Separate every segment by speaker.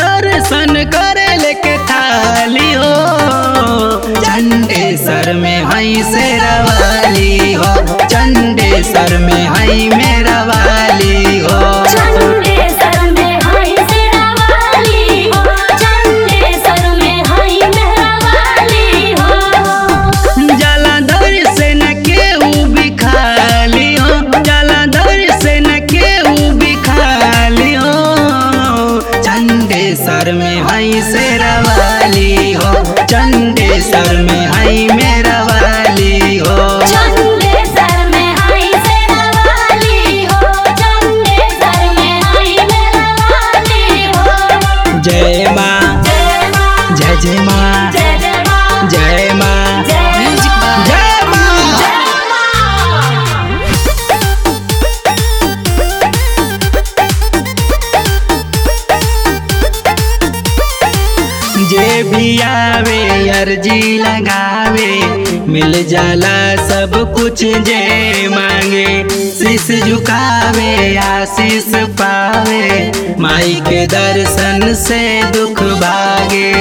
Speaker 1: दर्शन करे लेके थाली हो चंडेसर में हई शेरवाली हो चंडेसर में हई मेरा वाली हो
Speaker 2: चंडेसर में हाय शेरावाली हो चंडेसर में हाय मेहरावाली हो
Speaker 1: जलाधर से न केहू भी खाली हो जलाधर से न केहू भी खाली हो चंडेसर में हई शेरवाली हो चंडेसर में हई मेरा वाली हो
Speaker 2: चंडेसर में हाय शेरावाली हो चंडेसर में हाय मेहरावाली हो
Speaker 1: जय माँ
Speaker 2: जय मां
Speaker 1: जय जय माँ
Speaker 2: जय जय मां
Speaker 1: जय माँ
Speaker 2: जय मां
Speaker 1: जय माँ
Speaker 2: जय मां
Speaker 1: जे भी आवे अर्जी लगावे मिल जाला सब कुछ जे मांगे शीश झुकावे आशीष पावे माई के दर्शन से दुख भागे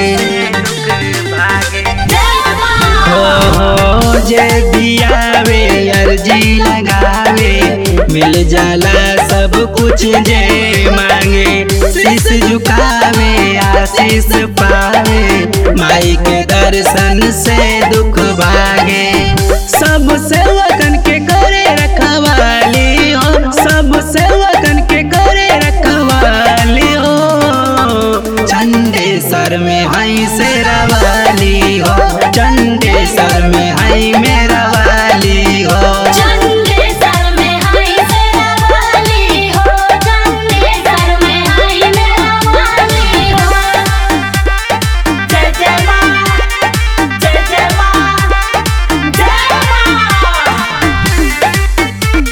Speaker 2: जय मां
Speaker 1: हो हो जे भी आवे अर्जी लगावे मिल जाला सब कुछ जे मांगे शीश झुकावे आशीष पावे माई के दर्शन से दुख भागे सब सेवकन के करे रखवाली हो सब सेवकन के करे रखवाली हो चंडेसर में हई शेरवाली हो चंडेसर में हई मेरा वाली हो
Speaker 2: चंडेसर में हाय शेरावाली हो चंडेसर में हाय मेहरावाली हो जय जय मां जय जय मां जय मां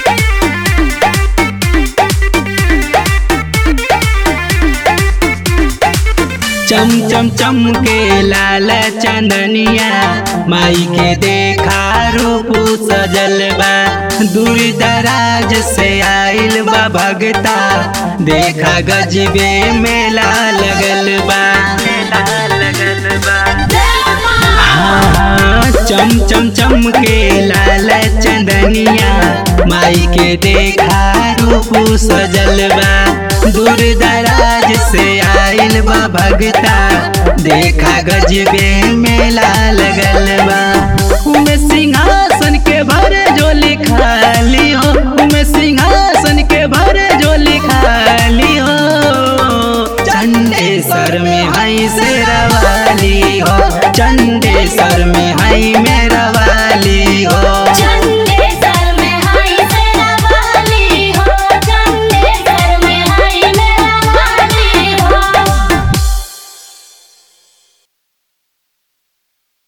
Speaker 1: चम चम चम के लाल चंदनिया माई के देखा रूप सजल बा दूर दराज से आइल बा भगता देखा गजबे मेला लगल बा मेला लगल बा
Speaker 2: जय मां
Speaker 1: हाँ, चम चम चम के लाल चंदनिया माई के देखा रूप सजल बा दूर दराज से आइल बा भगता देखा गजबे मेला लगल बा